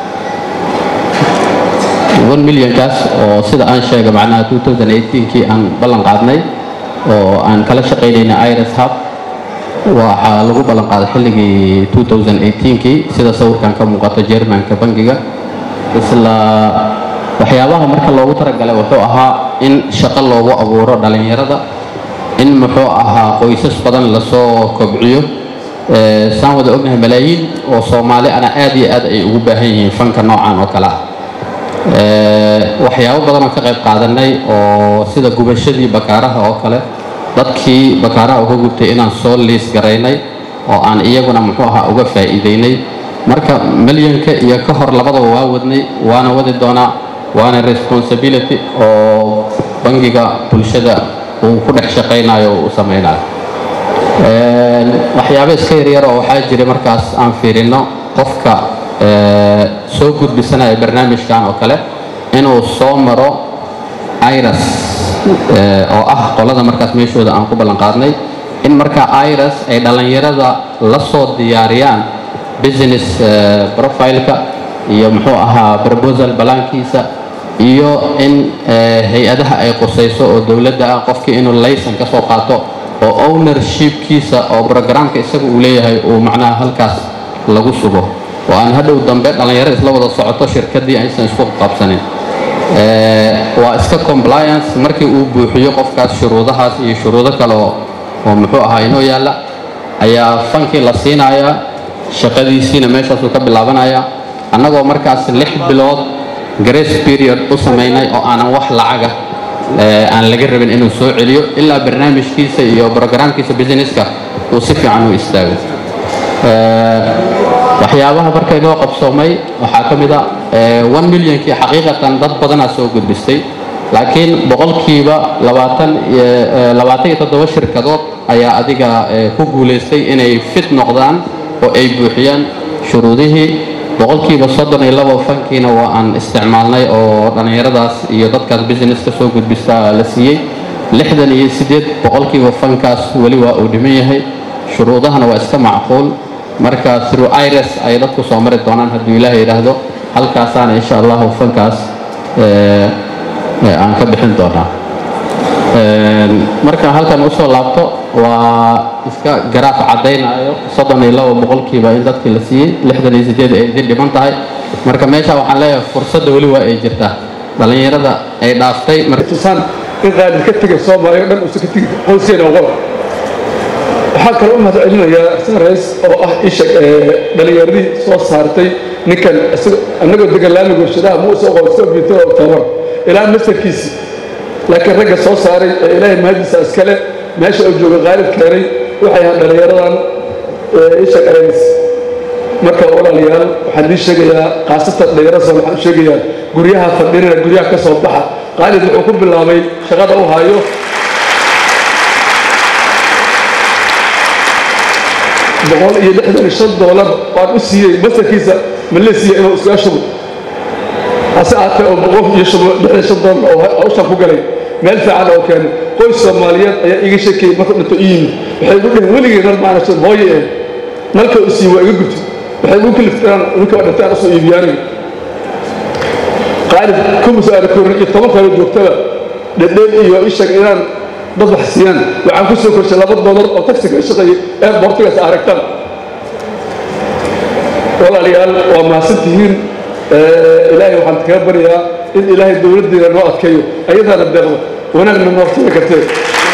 Speaker 7: one milyankaas oo sida aan sheegay macnaha kii aan ballan qaadnay oo aan kala shaqaynayna iris hub waxaa lagu ballan qaaday xilligii kii sida sawirkan ka muuqato jermanka bangiga isla waxyaabaha marka loogu talagalay wuxuu ahaa in shaqo loogu abuuro dhallinyarada in muxuu ahaa qoysas badan lasoo kobciyo saan wada ognahay malaayiin oo soomaali ana aad iyo aad ay ugu baahan yihiin fanka noocan oo kale ah waxyaabo badan oo ka qayb qaadanay oo sida gubashadii bakaaraha oo kale dadkii bakaaraha uga gubtay inaan soo liis garaynay oo aan iyaguna muxuu ahaa uga faa'iidaynay marka milyanka iyo ka hor labadaba waa wadnay waana wadi doonaa waana responsibility oo bangiga bulshada uu ku dhex shaqaynayo oo uu samaynayo waxyaabo iska yaryar oo waxaa jiray markaas aan fiirino qofka soo gudbisanaya barnaamijkan oo kale inuu soo maro iras oo ah qolada markaas meeshooda aan ku ballan qaadnay in markaa iras ay dhallinyarada la soo diyaariyaan business profileka iyo muxuu ahaa proposal balaankiisa iyo in hay-adaha ay qusayso oo dowladda ah qofkii inuu laysan ka soo qaato oo ownershipkiisa oo programka isaga uu leeyahay uu macnaha halkaas lagu sugo oo aan hadhow dambe dhallinyaro isla wada socoto shirkaddii aysan isku qabsanin waa iska compliance markii uu buuxiyo qofkaas shuruudahaas iyo shuruudo kale oo oo muxuu ahaa inoo yaalla ayaa fankii la siinayaa shaqadiisiina meeshaasuu ka bilaabanaya annagoo markaas lix bilood grace period u samaynay oo aanan wax lacaga aan laga rabin inuu soo celiyo ilaa barnaamijkiisa iyo brogramkiisa businesska uu si fiican u istaago waxyaabaha marka inoo qabsoomay waxaa ka mid a one millionkii xaqiiqatan dad badanaa soo gudbistay laakiin boqolkiiba labaatan labaatan iyo toddoba shirkadood ayaa adiga ku guulaystay inay fit noqdaan oo ay buuxiyaan shuruudihii boqolkiiba soddon iyo labo fankiina waa aan isticmaalnay oo dhallinyaradaas iyo dadkaas businesska soo gudbista la siiyey lixdan iyo siddeed boqolkiiba fankaas weli waa uu dhiman yahay shuruudahana waa iska macquul marka through iris ay dadku soo mari doonaan hadduu ilaahay yidhaahdo halkaasaana insha allahu fankaas aan ka bixin doonaa marka halkan usoo laabto waa iska garaaf caddaynayo soddon iyo labo boqolkiiba in dadkii la siiyey lixdan iyo sideed ay idin dhiman tahay marka meesha waxaan leeyahay fursadda weli waa ay jirtaa dhallinyarada ay dhaaftay
Speaker 8: tusaan in qaalid ka tegay soomaaliya o dhan uusan ka tegi qoyskeena oqola waxaa kaloo u mahad celinayaa sareys oo ah isha dhallinyaradii soo saartay ninkan annagoo degan laamiga warshadaha muuse oqo soo biirtay oo tabar ilaa masarkiisii laakiin ragga soo saaray ee ilaahay mahadiisa iskale meesha uu jooga qaalib keenay waxay ahaan dhallinyaradan isha qareys marka walaalayaal waxaan idiin sheegayaa khaasatan dhallinyarada soo waxaan u sheegayaa guryaha fadhinina guryaha ka soo baxa qaalid wuxuu ku bilaabay shaqada u hayo boqol iyo lixdan iyo shan doolar waan u siiyey masarkiisa malaysiya inuu iskaga shubo hase aatee oo boqol iyo lixdan shan doolar oo hawshan ku galay meel fiican oo keenay qoys soomaaliyeed ayaa iga sheekeeyey markuu dhinto i yimid waxay igu dheheen weligii nal maana hooye eh nalka u siiye waa iga gubtay waxay igu kaliftaan ninka waa dhintaan usoo iibiyaaniga qaalib kumus aana korin iyo toban kaloo joogtaba dhedheel iyo ishag inaan dad wax siiyaan waxaan ku soo korshay laba doolar oo taxiga ka shaqeeyey ee boortigaas aragtaan walaalayaal waa mahadsan tihiin ilaahay waxaan kaga baryaa in ilaahay dowladdeena noo adkeeyo ayadaana deeqdo wanaagna noo tiri kartee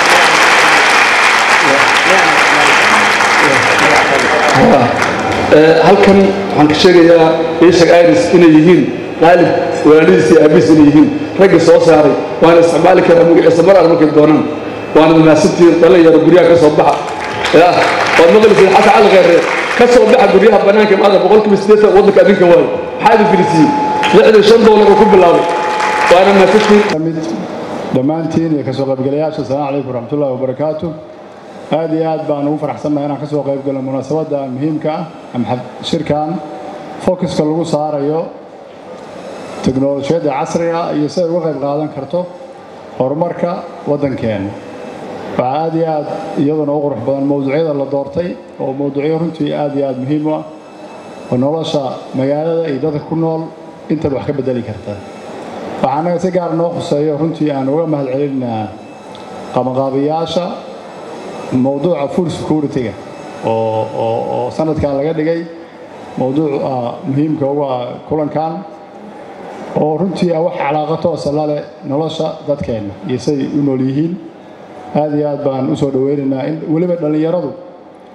Speaker 8: halkan waxaan ka sheegayaa ishag iris inay yihiin qaalib walaalihiis iyo aabihiis inay yihiin ragga soo saaray waana isticmaali karaa magaciisa mar aan markay doonaan waana mahadsantihiin dhalinyaro guryaha ka soo baxa ya waad maqlaysiin xasan cali kheere ka soo baxa guryaha bannaanka maada boqolkiiba siddeetan waddanka adinka waayo maxaa idin filisiiyey lixdan shan doolar oo ku bilaabay waana mahadsantihiin
Speaker 9: dhammaantiin iyo kasoo qaybgalayaasha asalaamu calaykum waraxmatullahi wabarakaatu aad iyo aad baan ugu faraxsannahay inaan kasoo qayb galo munaasabadda muhiimka ah ama shirkan focuska lagu saarayo teknolojiyadda casriga iyo siday uga qayb qaadan karto horumarka waddankeena waxaa aad iyo aad iyaduna u qurux badan mowduucyada la doortay oo mowduucyo runtii aad iyo aad muhiim u ah oo nolosha magaalada iyo dadka ku nool intaba wax ka bedeli karta waxaa annaga si gaar noo khuseeyo runtii aan uga mahad celinaa qabanqaabayaasha mowduuca food security-ga oo oo oo sanadkan laga dhigay mowduuca muhiimka ugu ah kulankan oo runtii ah wax calaaqa toosa la leh nolosha dadkeenna iyo siday u nool yihiin aad iyo aad baan u soo dhoweynaynaa in weliba dhallinyaradu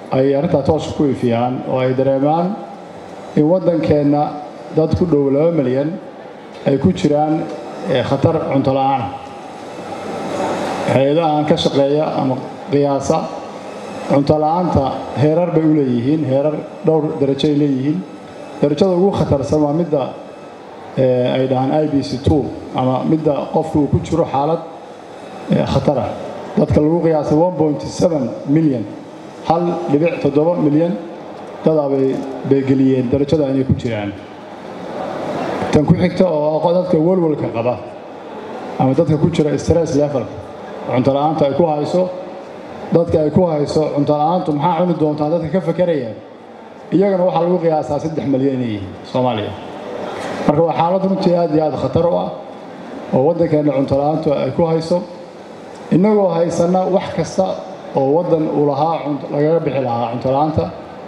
Speaker 9: ay arrintaa tooska ku ifiyaan oo ay dareemaan in waddankeenna dad ku dhow laba milyan ay ku jiraan khatar cunto la'aana hay-adahan ka shaqeeya ama qiyaasa cunto la'aanta heerar bay u leeyihiin heerar dhowr darajo ay leeyihiin darajada ugu khatarsan waa midda ay dhahaan i b c two ama midda qofka uu ku jiro xaalad khatara dadka lagu qiyaasay one point seven milyan hal dhibic toddoba milyan dadaa bay beegeliyeen darajada inay ku jiraan tan ku xigta oo dadka walwalka qaba ama dadka ku jira stress level cunto la'aanta ay ku hayso dadka ay ku hayso cunto la'aantu maxaa cuni doontaa dadka ka fakerayaan iyagana waxaa lagu qiyaasaa saddex milyan inay yihiin soomaaliya marka waa xaalad runtii aad iyo aad khatar u ah oo waddankeenna cunto la'aantu ay ku hayso innagoo haysanna wax kasta oo waddan uu lahaa lagaga bixi lahaa cunto la'aanta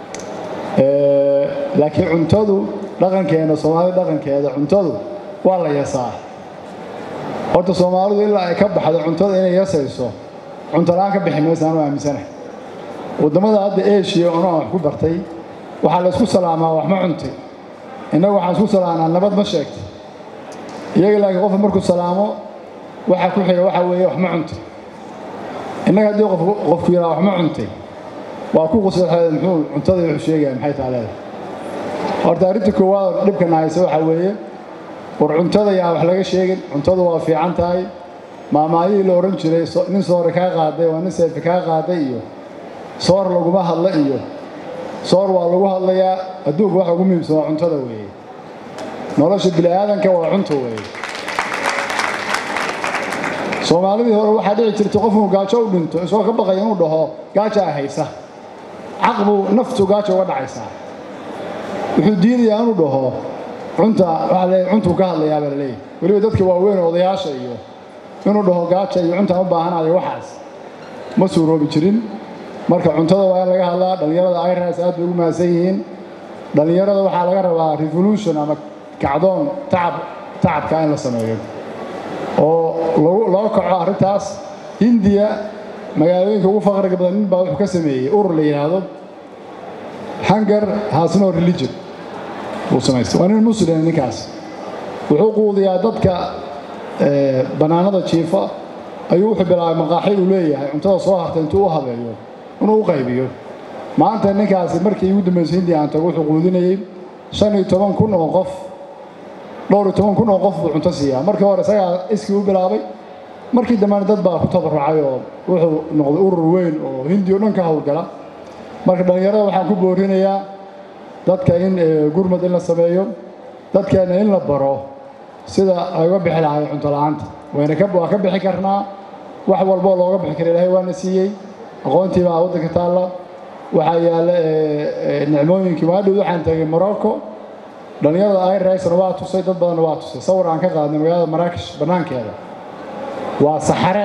Speaker 9: laakiin cuntadu dhaqankeenna soomaalida dhaqankeeda cuntadu waa la yasaa horta soomaalidu ilaa ay ka baxdo cuntada inay yasayso cunto la'aan ka bixi maysa anu aaminsanahay waddamada hadda eshiya onaan wax ku bartay waxaa la isku salaamaa wax ma cuntay innagu waxaan isku salaamaa nabad ma sheegtay iyaga laakiin qofka markuu salaamo waxa ku xiga waxa weeye wax ma cuntay innaga haddii qofku yidhaha wax ma cuntay waa ku qusaxeeda muxuu cuntada wuxuu sheegaya maxay taa leedahay horta arrinta koowaad dhibkana haysa waxaa weeye war cuntada yaa wax laga sheegin cuntadu waa fiican tahay maamaayihii la odhan jiray nin soore kaa qaaday waa nin seefi kaa qaaday iyo soor laguma hadla iyo soor waa lagu hadlayaa adduunka waxa ugu muhiimsan waa cuntada weeye nolosha bini'aadanka waa cunto weeye soomaalidii hore waxaa dhici jirtay qofkuu gaajo u dhinto isagoo ka baqaya inuu dhaho gaajaa haysa caqbu naftu gaajo uga dhacaysaa wuxuu diidayaa inuu dhaho cunta waxaa leeyahay cuntuu ka hadlayaa baa laleeyahay weliba dadka waaweyn odayaasha iyo inuu dhaho gaaja iyo cuntaan u baahanayo waxaas ma suuroobi jirin marka cuntada waa in laga hadlaa dhallinyarada iras aad bay ugu mahadsan yihiin dhallinyarada waxaa laga rabaa revolution ama kacdoon tacab tacabka in la sameeyo oo loo kaco arrintaas hindiya magaalooyinka ugu faqriga badan nin baa wuxuu ka sameeyey urur la yidhaahdo hunger has no religion uu samaystay waa nin muslim ninkaas wuxuu quudiyaa dadka bannaanada jiifa ayuu wuxuu bilaabay maqaaxi uu leeyahay cuntada soo hartay intuu u habeeyo inuu u qaybiyo maanta ninkaasi markii ugu dambaysay hindiya aan tago wuxuu quudinayey shan iyo toban kun oo qof dhowr iyo toban kun oo qof buu cunto siiyaa markii hore isagaa iskii u bilaabay markii dambena dad baa ku tabarucay oo wuxuu noqday urur weyn oo hindiya o dhan ka howlgala marka dhallinyarada waxaan ku boorinayaa dadka in gurmad in la sameeyo dadkeenna in la baro sida ay uga bixi lahay cunto la'aanta wayna waa ka bixi karnaa wax walboo looga bixi kara ilaahay waana siiyey aqoontii baa waddanka taalla waxaa yaalla nicmooyinkii maadhow waxaan tagay morocco dhallinyarada irasna waa tusay dad badanna waa tusay sawir aan ka qaadnay magaalada maraakish bannaankeeda waa saxare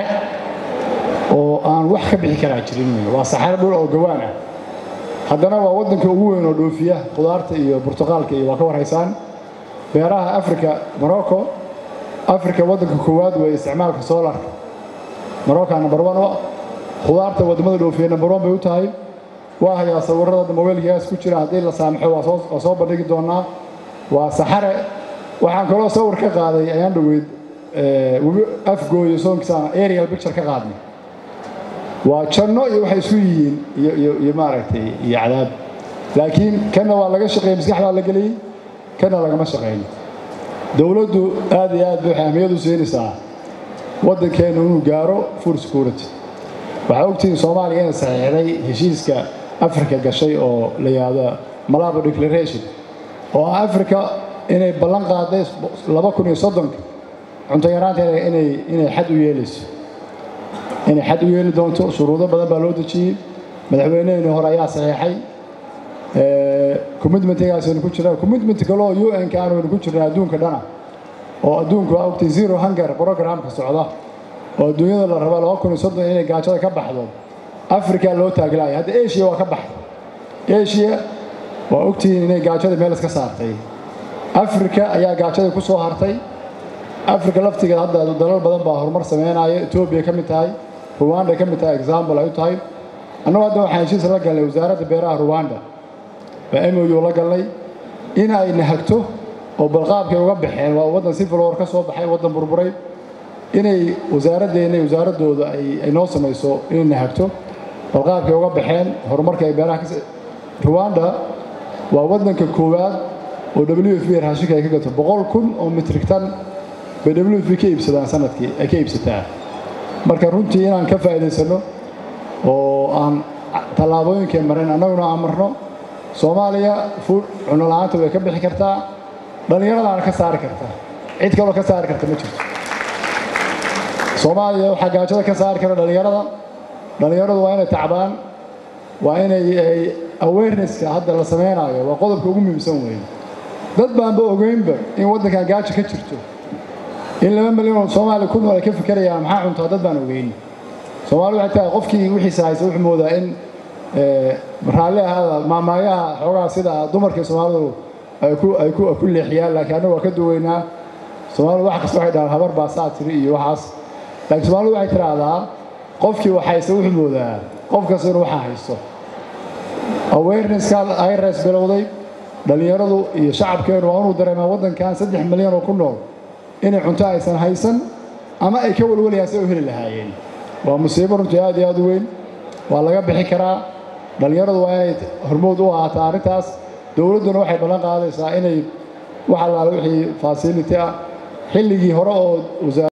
Speaker 9: oo aan wax ka bixi karaa jirin waa saxare dhul oo gawaan ah haddana waa waddanka ugu weyn oo dhoofiya khudaarta iyo burtuqaalka iyo waa ka warhaysaan beeraha africa morocco africa waddanka koowaad weeye isticmaalka soolarka morocco number one oo khudaarta waddamada dhoofiya number one bay u tahay waa hayaa sawirrada mobaylkigaas ku jira haddii la saamaxo waa soo bandhigi doonaa waa saxare waxaan kaloo sawir ka qaaday ayaan dhoweyd webi afgooyo soonkiisa aerial picture ka qaadnay waa janno iyo waxay isku yihiin iyo maaragtay iyo cadaab laakiin kanna waa laga shaqeeyey maskax baa la geliyey kanna lagama shaqeyn dowladdu aad iyo aad bay waxay ahmiyad u siinaysaa waddankeennu inuu gaaro food security waxaa ogtihiin soomaaliya inay saxiixday heshiiska africa gashay oo la yidhaahdo malabo declaration oo ah africa inay ballan qaaday laba kun iyo soddonka cunto yaraanta inay inay xad u yeelayso inay xad u yeeli doonto shuruudo badan baa loo dejiyey madaxweyneheenii hore ayaa saxiixay commitmentigaas aynu ku jirnaa commitment kaloo u n ka aanu ku jirnaa adduunka dhana oo adduunku waa ogtay zero hunger programka socda oo adduunyada la raba laba kun iyo soddon inay gaajada ka baxdo africa loo taaglaaya hadda asia waa ka baxday asia waa ogtihiin inay gaajada meel iska saartay africa ayaa gaajadii ku soo hartay africa laftigeeda hadda dalal badan baa horumar sameynaya etoobiya ka mid tahay ruwanda ka mid tahay example ay u tahay annagu hadda waxaan heshiis la galnay wasaaradda beeraha ruwanda baa mou la galnay in ay nahagto oo balqaabkay uga baxeen waa waddan civil war ka soo baxay waddan burburay inay wasaaraddeena wasaaraddooda ay noo samayso inay nahagto balqaabkay uga baxeen horumarka ay beeraha ka ruwanda waa waddanka koowaad oo w f b raashinka ay ka gato boqol kun oo mitrig tan bay w f b ka iibsadaan sanadkii ay ka iibsataa marka runtii inaan ka faa'iidaysanno oo aan tallaabooyinkay mareen annaguna aan marno soomaaliya fuud cunno la'aanta way ka bixi kartaa dhallinyaradaana ka saari kartaa cid kaloo ka saari karta ma jirto soomaaliya waxaa gaajada ka saari kara dhallinyarada dhallinyaradu waa inay tacbaan waa inay awarenesska hadda la samaynayo waa qodobka ugu muhiimsan weeye dad baanba ogeynba in waddankan gaajo ka jirto in laba milyan oo soomaaliya ku nool ay ka fikerayaan maxaa cuntaa dad baan ogeyn soomaali waxay tahay qofkii wixiisa haysa wuxuu moodaa in raalli ahaada maamaayaha xoogaa sida dumarkii soomaalidu ay ku ay ku ku leexiyaan laakiin annagu waa ka duweynaa soomaalidu wax kasta waxay dhahaan habar baa saa tiri iyo waxaas laakiin soomaalidu waxay tidhaahdaa qofkii wax haysta wuxuu moodaa qof kasta inuu waxaa haysto awarenesska irs bilowday dhallinyaradu iyo shacabkeenu waa inuu dareemaa waddankan saddex milyan oo ku nool inay cunto aysan haysan ama ay ka walwalayaan si ay u heli lahaayeen waa musiibo runtii aad iyo aad u weyn waa laga bixi karaa dhallinyaradu waa inay hormood u ahaataa arrintaas dowladduna waxay ballan qaadaysaa inay wax allaale wixii fasility ah xilligii hore oo